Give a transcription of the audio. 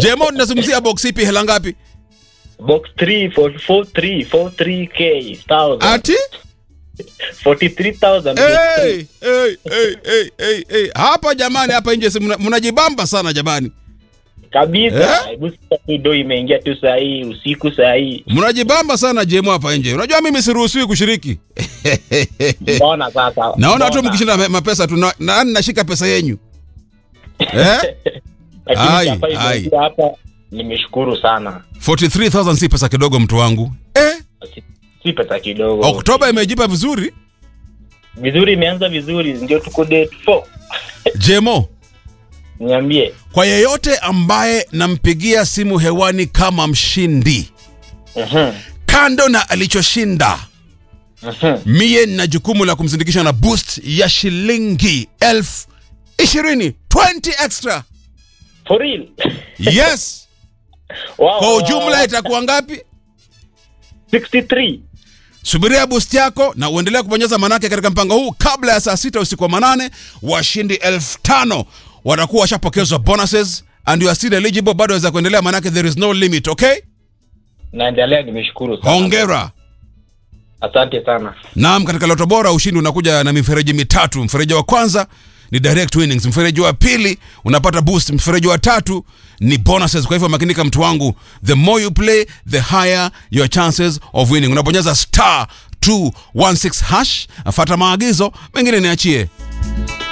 Jemo, tunazungumzia box ipi? Hela ngapi? Box 3 43 43k thousand. Ati 43000 hey, hey, hey, hey, hey, hey. Hapa jamani, hapa nje si mna- mnajibamba sana jamani, kabisa. Eh? Hebu sasa tu do imeingia tu saa hii usiku saa hii. mnajibamba sana Jemo hapa nje. Unajua mimi siruhusiwi kushiriki. Mbona sasa? Naona watu Mbona? mkishinda ma- mapesa tu, na- nani nashika pesa yenyu eh? Ai, Lakini hapa ai. imeingia hapa nimeshukuru sana. 43000 si pesa kidogo, mtu wangu eh? Si- Si pesa kidogo. Oktoba imejipa vizuri. Vizuri imeanza vizuri ndio tuko date 4. Jemo, Niambie. kwa yeyote ambaye nampigia simu hewani kama mshindi, Mhm. kando na alichoshinda, Mhm. mie nina jukumu la kumsindikisha na boost ya shilingi elfu ishirini 20 extra. For real. Yes, Wow, kwa wow, ujumla wow. itakuwa ngapi? 63. Subiria boost yako na uendelea kubonyeza manake katika mpango huu. Kabla ya saa sita usiku wa manane, washindi elfu tano watakuwa washapokezwa bonuses and you are still eligible. Bado waweza kuendelea, manake there is no limit. Okay, Naendelea nimeshukuru sana. hongera. Asante sana. Naam, katika Loto Bora ushindi unakuja na mifereji mitatu. Mfereji wa kwanza ni direct winnings, mfereji wa pili unapata boost, mfereji wa tatu ni bonuses. Kwa hivyo makinika, mtu wangu, the more you play the higher your chances of winning. Unabonyeza star 216 hash, afata maagizo mengine niachie.